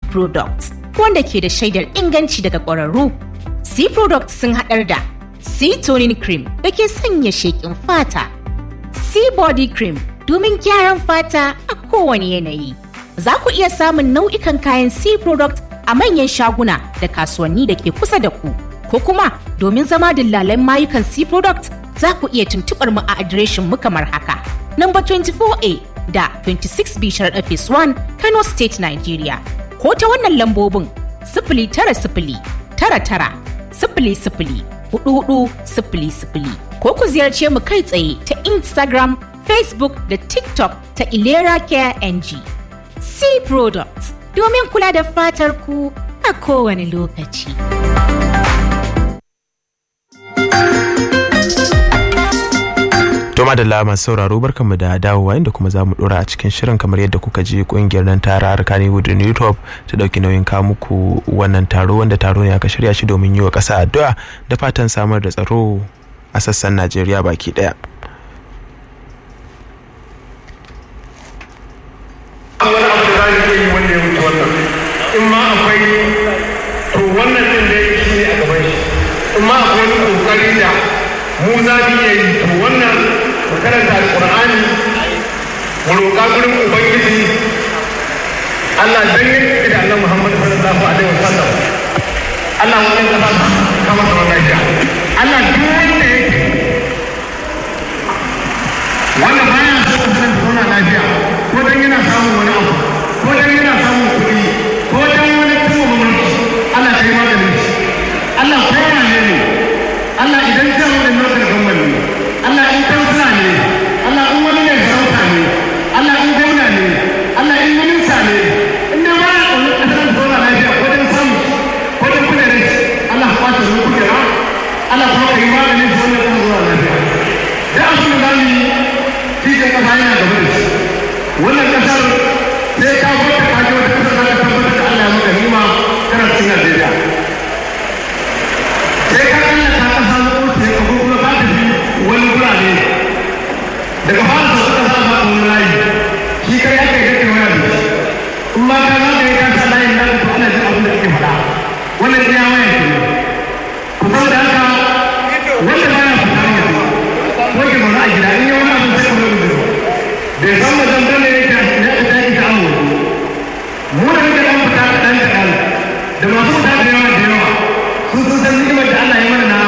Products wanda ke da shaidar inganci daga ƙwararru. C Products sun haɗar da C Toning Cream da ke sanya sheƙin fata. C Body Cream domin gyaran fata a kowane yanayi. Za ku iya samun nau'ikan kayan C Product a manyan shaguna da kasuwanni da ke kusa da ku. Ko kuma domin zama dillalan mayukan C Product za ku iya tuntuɓar mu a adireshin mu kamar haka. Number 24A da 26B Sharaɗa Phase 1 Kano State Nigeria. Ko ta wannan lambobin sifili tara sifili tara tara sifili sifili hudu hudu sifili sifili. Ko ku ziyarce mu kai tsaye ta Instagram, Facebook da TikTok ta Ilera Care NG. C Products domin kula da fatar ku a kowane lokaci. To madalla masu sauraro barkanmu da dawowa inda kuma za mu dora a cikin shirin kamar yadda kuka ji kungiyar nan ta harka ne Wood Top ta dauki nauyin kawo muku wannan taro wanda taro ne aka shirya shi domin yi wa ƙasa addu'a da fatan samar da tsaro a sassan Najeriya baki daya. wani abu da za ka yi wanda ya wuce wannan in ma akwai to wannan din da ya shi ne a gaban shi in ma akwai wani kokari da mu za mu iya yi to wannan mu karanta alqur'ani mu roƙa gurin ubangiji Allah dan yake da Allah Muhammad sallallahu alaihi wasallam Allah wannan kasa kama da lafiya Allah duk wanda yake wanda baya so ka san zauna lafiya ko dan yana samun wani abu ko dan yana samun kuɗi ko dan wani kuma gwamnati Allah kai maganin shi Allah ko ya ne ne Allah idan ta wani lokacin gwamnati ne Allah in kansila ne Allah in wani ne sarauta ne Allah in gwamna ne Allah in minista ne in dai baya ƙaunar ƙasar zauna lafiya ko dan samu ko dan kuɗi Allah ka ɓata wani kujera Allah kuma ka yi maganin shi wannan ƙasar zauna lafiya da abin da za mu yi cikin kasa yana gaba da shi wannan kasar sai ka gwada ka ji wata kasar za ka tabbatar da Allah ya maka nima kana cikin Najeriya sai ka kalla ta kasa zuwa sai ka kuma ka tafi wani gurare daga fara da suka sa ba wani layi shi kai ya kai kake waya da shi in ma ka za ka yi kasa layin nan to ana jin abin da ake faɗa wannan iya waya ke ku saboda haka wanda ba ya fita ne ko ke zaune a gida in yi wani abin sai kuma rubutu bai san wajen bane ya ta ta ki ta amu mu da muke dan fita kaɗan kaɗan da masu fita da yawa da yawa sun sun san ni'imar da Allah ya mana na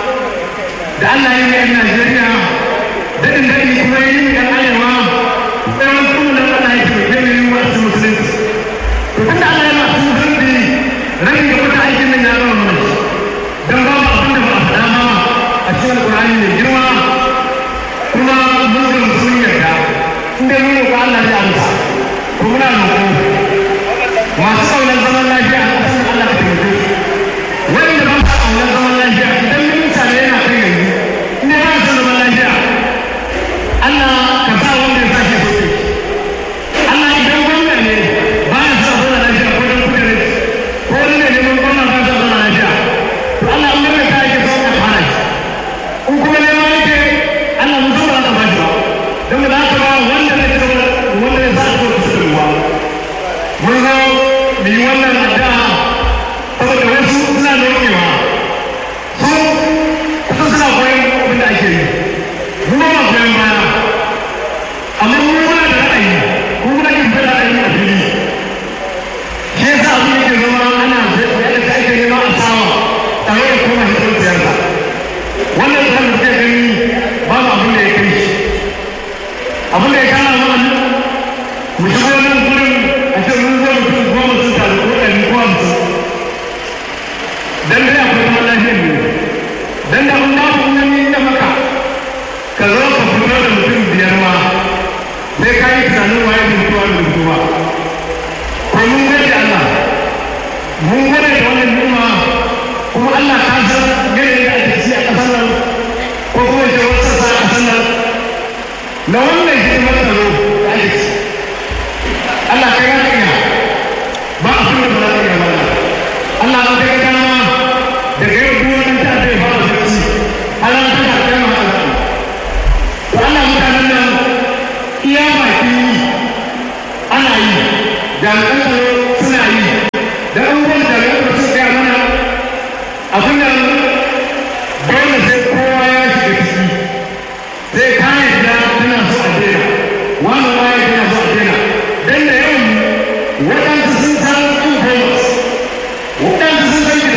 da Allah ya yi yan Najeriya daɗin daɗi kuma ya yi yan arewa tsawon kuma da Allah ya taimake mu yi wasu musulunci to tunda Allah ya masu musulunci rabin da wata aikin nan ya zama mana dan babu abin da ba a faɗa ma a cikin Alƙur'ani mai girma kuma mun ga sun yarda inda mun roƙa Allah ya amsa ko muna roƙo masu ƙaunar zaman lafiya a ƙasar Allah ka taimake su wanda ba su ƙaunar zaman lafiya idan minista ne yana kai yanzu inda ba su zaman lafiya Allah ka sa wanda ya sake soke Allah idan gwamna ne ba ya sa zauna lafiya ko don kudure ko wani ne neman gwamna ba sa zauna lafiya to Allah in gwamna ta yake so ka fara shi in kuma neman yake Allah mun zo ba za ka ba shi ba don ba za ka ba wanda ne ce wanda ne za a ko su ruwa mun zo mu yi wannan addu'a saboda wasu suna nokewa su kusa suna koyon abin da ake yi mu ba ma koyon baya amma mu muna da ra'ayi ko muna yin da ra'ayi a fili shi yasa abin yake zama ana yadda ta ake nema a sawa tare da kuma hitar siyasa wannan tsarin da zai gani babu abin da ya kai shi abin da ya kara mana mu shigo nan gurin a ce mun zo mutum goma sun taru ko ɗari ko hamsin dan dai akwai zaman lafiyar ne dan da mun babu wani da maka ka zo ka fito da mutum biyar ma sai ka yi tunanin waye mutuwa da mutuwa ko mun gode Allah mun gode da wannan ni'ima kuma Allah ka san yanayin da ake ci a ƙasar nan ko kuma ce wasu sassa a ƙasar nan na wannan hidimar tsaro da ake ci Allah kai ya iya ba a kuma da za ka iya mana Allah ka kai dama daga yau duk wani ta zai fara bacci Allah ta ka kai ma Allah to Allah mutanen nan iya baki ana yi jami'an tsaro suna yi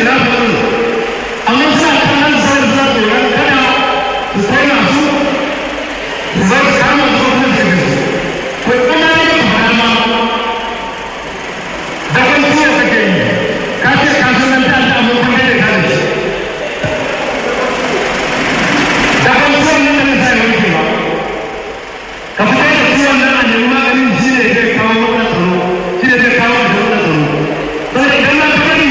khilafa amma suna kallon sauran suna tsoron kada su kona su su zai kama su kuma su bi su ko kuma ya yi fara ma da wani ciwo kake yi ka ce ka san nan ta ta amma kuma ya kare shi da wani ciwon nan da na sa ya wuce ba ka fito da ciwon nan a nemi maganin shi ne zai kawo wannan tsaro shi ne zai kawo da wannan tsaro saboda idan na kari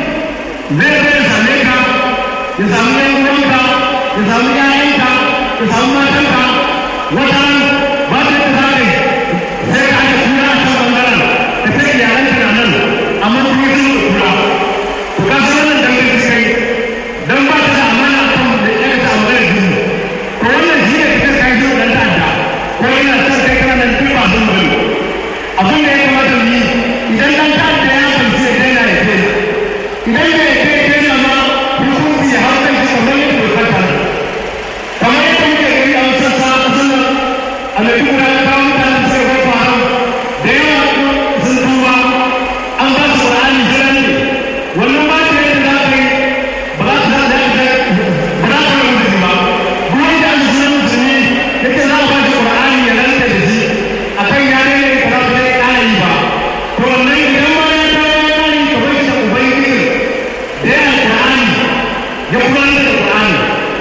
zai zai same ka ya samu yan uwanka ya samu ƴaƴanka ya samu matanka wata ba ta yi tsari sai ka ake kura a can ɓangaren ka sai iyalanka na nan amma kuma sun da kura to ka san wannan dangar da kai dan ba ta da amana a kan da ya ta amana da jini to wannan shi ne kake kai shi dan ta'adda ko yana son kai kana nan duk ba sun bari abin da ya kamata mu yi idan dan ta'adda ya fahimci ya daina ya daina idan bai kai daina ma hukunci ya hau kan shi kamar yadda dokar ta nan kamar yadda muke gani a wasu sassa a ƙasar nan a mai duk da kawo mutane da suka kai faru da yawa sun tuba an ba su ƙur'ani jira ne wannan ba ta yadda za ka yi ba za ta da ba za ta yi mutum ba duk wanda an ji musulmi yake za a ba shi ƙur'ani ya ranta da shi a kan ya daina ya kaza ba zai ƙara yi ba to wannan idan ma ya dawo ya ƙara yi ka bar shi da ubangijin da ya ƙur'ani ya gudanar da ƙur'ani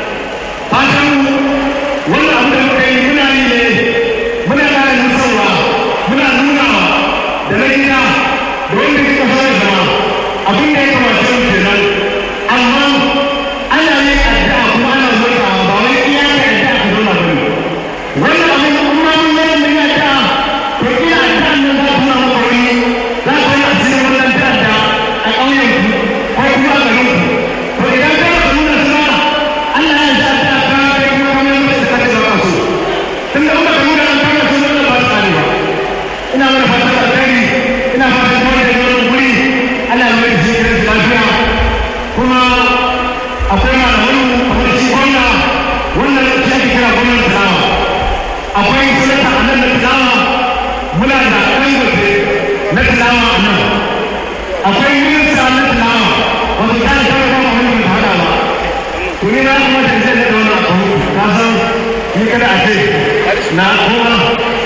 fatan wannan abu da muka yi muna yi ne muna ƙara nusarwa muna nunawa da na gida da wanda suka fara zama abin da ya kamata mu kenan amma ana yin addu'a kuma ana zuwa ba wai iya ka addu'a ka zauna bane wannan abin kuma mun yi mun yi addu'a to iya addu'a nan za ku na maka wani za ku yi asirin wannan ta'adda a ƙauyen ku ko kuma a garin ku to idan ka ba nuna suna Allah ya sa ta ka kai kuma kamar yadda ka ce ba so tun da muka nuna an kama su wannan ba su kare ba ina mana fatan alkhairi ina fatan kawai da wannan guri Allah ya mai jikin lafiya kuma akwai malaman kamar shi gwamna wannan shi ake kira gwamnan tilawa akwai sanata a nan na tilawa muna da ɗan gobe na tilawa a nan akwai minista na tilawa wanda ta yi kawai kuma wani da hada ba to ni na kuma da zai da wannan abu na san ni kada a ce na kuma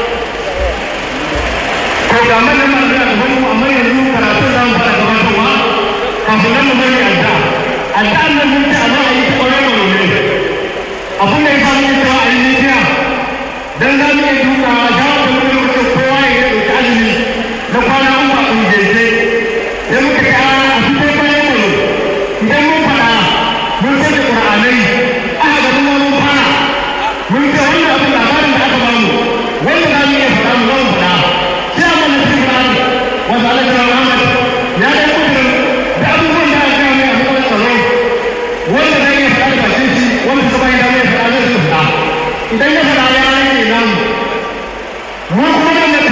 ko ga manyan masu da gaban mu amma yanzu karatun za mu fara gabatarwa kafin nan mu bari adda adda nan mun ta amma a yi ta ƙwarar wa ne abin da ya sa muke cewa a yi nijiya dan za mu iya dukawa shawar da muke muke kowa ya yi ɗauki azumi na kwana uku a ƙungiyarce sai muka ce a a fito bayan mu idan mun faɗa mun sai da ƙur'anai aka ga kuma mun fara mun ce wannan abin labarin da aka bamu wanda za mu iya faɗa mu zama faɗa sai a mana cikin ƙur'ani wanda Allah ya Muhammad ya ɗan kudurin da abubuwan da aka gaya mai a matsayin tsaro wanda zai iya faɗa da bakin shi wanda suka bayan damar ya faɗa zai su faɗa idan ya faɗa ya rage namu mu kuma nan da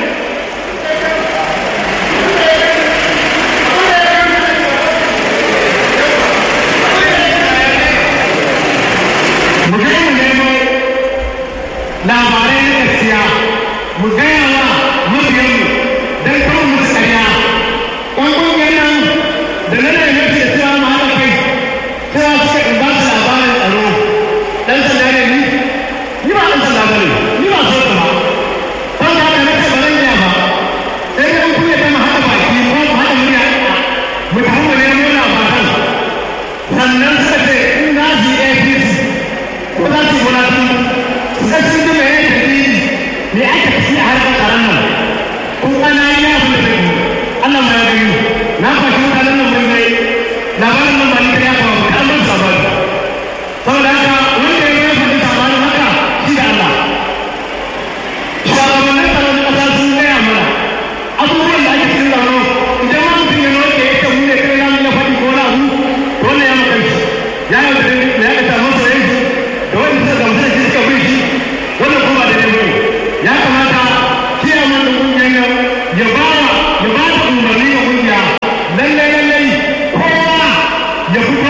mu je mu nemo labarai na gaskiya mu gaya wa mabiyanmu don kawo mu tsariya ɗan ƙungiyar nan da na nai mafi da cewa mu haɗa kai cewa suka in ba su labarin tsaro ɗan sanda ne ni ni ba ɗan sanda ba ne ni ba so ba kan ka haka nake ba zan iya ba sai dai in kunya ta mu haɗa baki ko mu haɗa murya mu tafi mu nemo labaran sannan suka ce in na ji APC ko za su yi wani sai sun ji mai dalili me aka fi a harkar tsaron nan kun ana yi ya fi da kai Allah ma ya gani na fashi mutanen nan mun gai labarin nan ba ni da ya kawo ba an ban sabon saboda haka wanda ya yi faɗi sabanin haka shi da Allah shugabannin tsaron ƙasa sun gaya mana abubuwan da ake cikin tsaro idan ma mutum ya noke ya ce mu ne kai zamu iya faɗi ko na abu to wannan ya maka shi ya yi da ya ga taron soyayya da wanda suka gamsu da shi suka bi shi wannan kuma da ne bane ya kamata kiyaman da kungiyar nan ya ba ya ba da umarni ga kungiya lallai lallai kowa ya fito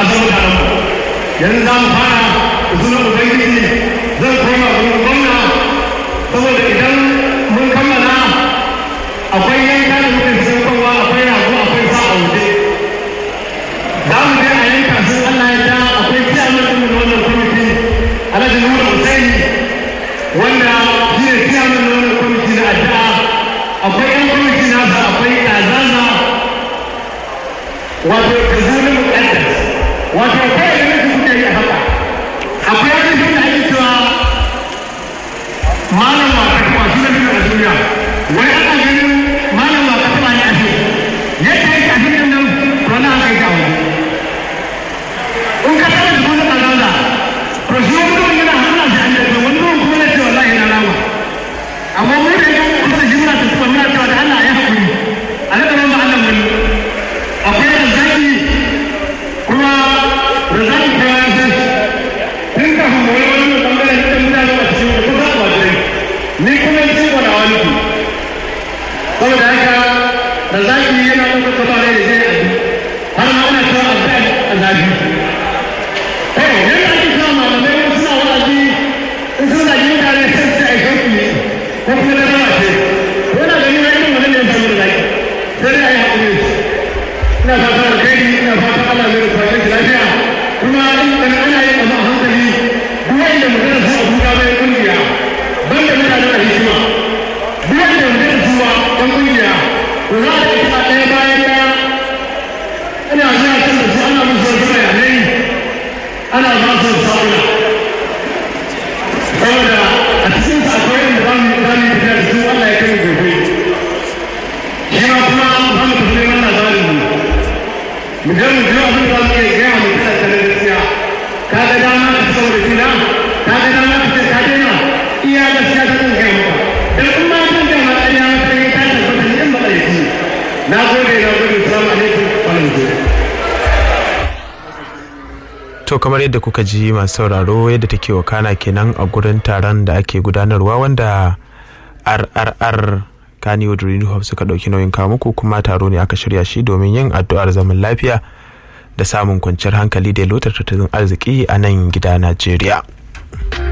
san mutanen mu yanzu za mu fara da sunan ubangiji zan koma gurin gwamna saboda idan mun kammala akwai yanka da muke siyan kowa akwai rago akwai sa a waje za mu je a yanka sun Allah ya ja akwai kiyaman ɗin da wannan kwamiti alhaji nura husaini wanda shi ne kiyaman da wannan kwamiti na addu'a akwai yan kwamiti nasa akwai ɗazaza wato da zuwa muƙaddas wato akwai da nake kuke yi a haka akwai wani shi da ake cewa malam wata kuma shi ne a duniya wai ana ganin malam wata kuma ne a shi yadda yake a cikin nan to na haka yake a wani in ka taɓa jikin da ɗazaza to shi wani mutum yana hana shi an yadda wani mutum kuma na ce wallahi na rama amma mu da yan kusa shi muna tafiya muna cewa da Allah ya haƙuri a daga nan ba Allah wani akwai da zaki kuma da zaki ta ya san tun kafin mu wani wani bangaren da mutane a cikin da kusa a wajen ni kuma yi cikin wani wani ku saboda haka da zaki yana ɗaukar gaba da zai abi har ma ana cewa addu'a a zafi to yadda ake cewa malamai wasu suna wa'azi in sun zagi mutane sai su aika ku ne ko kuma da zama ce yana ganin ya irin wannan ne ya samu da zaki sai dai a yi haƙuri ina fata alkhairi ina fata Allah zai rufa shi lafiya kuma in kan ana yin abu a hankali duk wanda magana su abuja bai kungiya banda mutanen a hikima duk wanda magana su wa ɗan kungiya to za a yi ɗaya bayan ɗaya ina zuwa kan da su ana musu wasu bayanai ana ba su sa'ula saboda a cikin sa akwai inda za mu za mu tafiya da su Allah ya kai gobe shi ma kuma za mu tafi neman labarin mu mu je mu je abin da mu ke gaya mu kada ta da gaskiya ka ga dama ka saboda kina ka ga dama ka ce ka daina iya gaskiya ta kan gaya maka dan in ma kan gaya maka ya maka ne ka tabbata ni in ba kai na gode na gode assalamu alaikum wa rahmatullahi To kamar yadda kuka ji masu sauraro yadda take wakana kenan a gurin taron da ake gudanarwa wanda RRR Kaniwood Renewal suka ɗauki nauyin kawo muku kuma taro ne aka shirya shi domin yin addu'ar zaman lafiya da samun kwanciyar hankali da lotar tattalin arziki a nan gida Najeriya.